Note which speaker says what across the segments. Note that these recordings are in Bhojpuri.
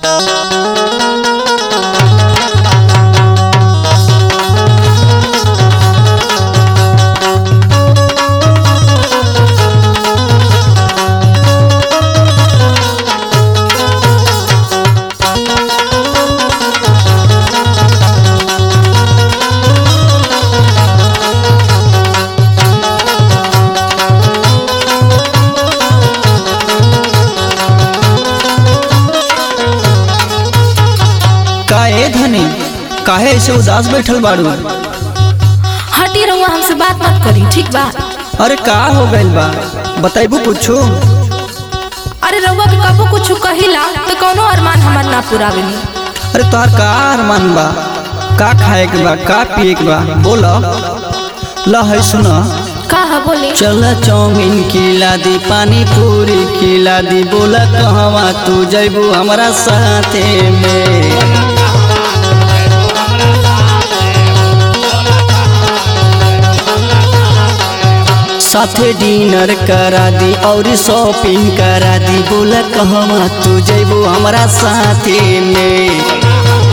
Speaker 1: काहे धनी काहे ऐसे उदास बैठल बाड़ू
Speaker 2: हटी रहुआ हमसे बात मत करी ठीक बा
Speaker 1: अरे का हो गइल बा बताइबू कुछो
Speaker 2: अरे रहुआ के कबो कुछ कहिला तो कौनो अरमान हमार ना पुरावेनी
Speaker 1: अरे तोहार का अरमान बा का खाए के बा का पिए के बा बोल ल है सुन
Speaker 2: का है बोले
Speaker 1: चल चाउमीन खिला दी पानी पूरी खिला दी बोल कहवा तू जैबू हमारा साथे में साथे डिनर करा दी और शॉपिंग करा दी बोल कहवा तू जैबू हमारा साथे में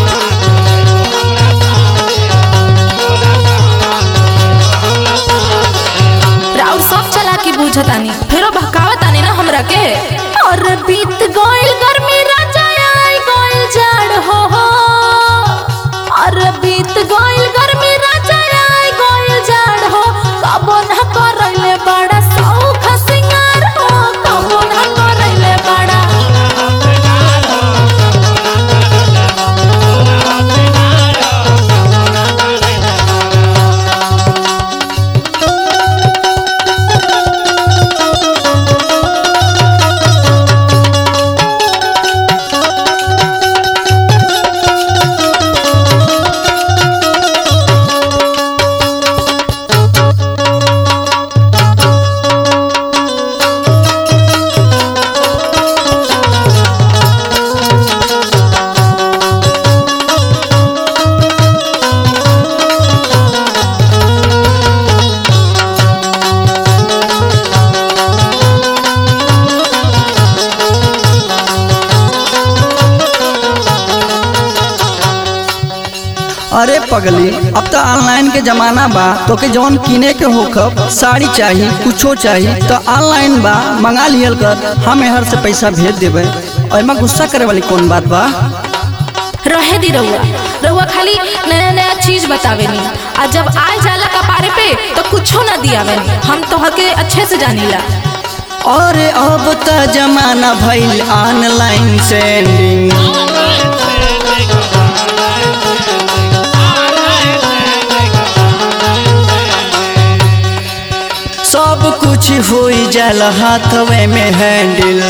Speaker 2: राउर सब चला के बूझतानी फेरो बहकावतानी ना हमरा के और बीत गइल गर्मी राजा आई गइल जाड़ हो हो और बीत गइल गर्मी राजा आई गइल जाड़ हो कबो ना करैले बड़ा सौख सिंगार हो कबो ना करैले बड़ा
Speaker 1: अरे पगली अब तो ऑनलाइन के जमाना बा तो के जौन किने के होखब साड़ी चाहिए कुछो चाहिए तो ऑनलाइन बा मंगा लियल कर हम हर से पैसा भेज देबे एमा गुस्सा करे वाली कौन बात बा
Speaker 2: रहे दी रहुआ रहुआ खाली नया नया चीज बतावेनी आ जब आ जाला कपारे पे तो कुछो ना दियावेनी हम तोहर के अच्छे से जानीला
Speaker 1: अरे अब तो जमाना भइल ऑनलाइन सेंडिंग सब कुछ होई जाला हाथवे में हैंडल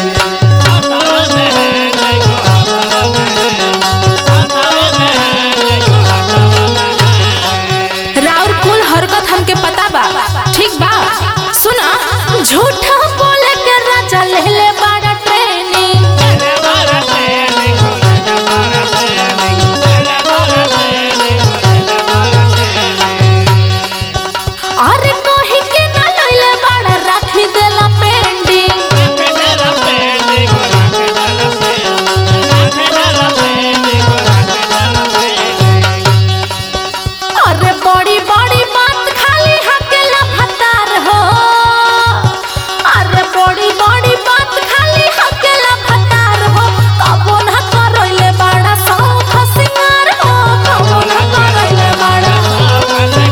Speaker 2: राउर कुल हरकत हमके पता बा ठीक बा सुना झूठा बोले के राजा ले ले बड़ा ट्रेनिंग अरे कहीं के ना लइले बड़ा राखी देला पेंडिंग अरे बड़ी बड़ी बात खाली हकेला भतार हो अरे बड़ी बड़ी बात खाली हकेला भतार हो कबो ना करैले बड़ा सौख सिंगार हो कबो ना करैले बड़ा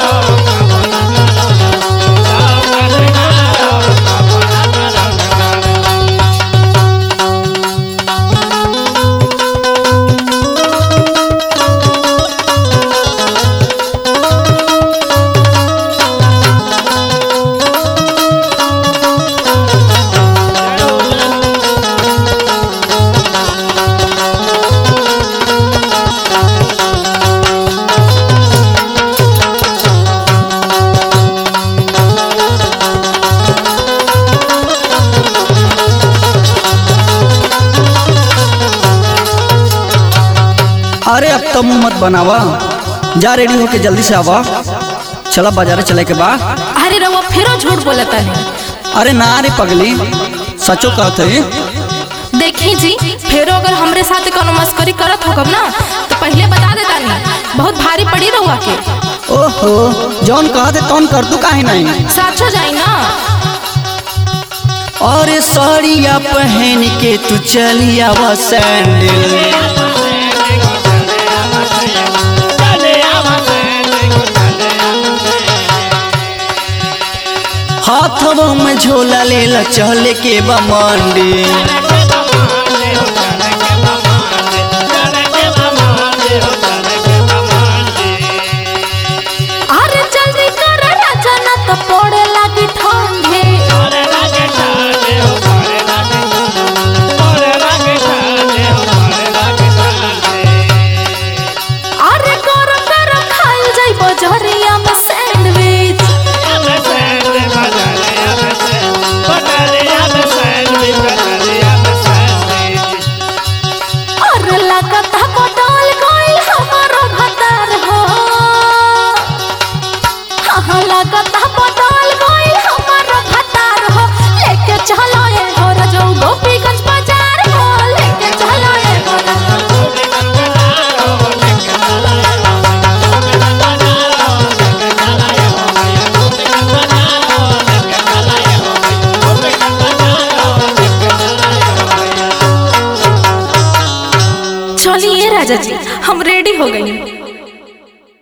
Speaker 1: अरे अब तो मुंह मत बनावा जा रेडी होके जल्दी से आवा चला बाजारे चले के बा
Speaker 2: अरे रउआ फिरो झूठ बोलता नहीं
Speaker 1: अरे ना रे पगली सचो कहत है
Speaker 2: देखी जी फेरो अगर हमरे साथ कोनो मस्करी करत होकब ना तो पहले बता देता नहीं बहुत भारी पड़ी रहुआ के
Speaker 1: ओहो जौन कहते तौन कर तू काहे नहीं
Speaker 2: साचो जाई ना
Speaker 1: और साड़िया पहन के तू चलिया वा सैंडल हाथों में झोला लेला चले के बा मंडी
Speaker 2: अरे जल्दी कर राजा ना तो पड़े लागी ठंडे अरे गरम गरम खाइल जाई बजरिया में सैंडविच अरे लागत है बदल गइल हमारो भतार हो हाँ लागत है बदल गइल हमारो भतार हो लेके चलो ये हो रजो गोपीगंज बाजार हो लेके चलो ये हो रजो चलिए राजा जी हम रेडी हो गई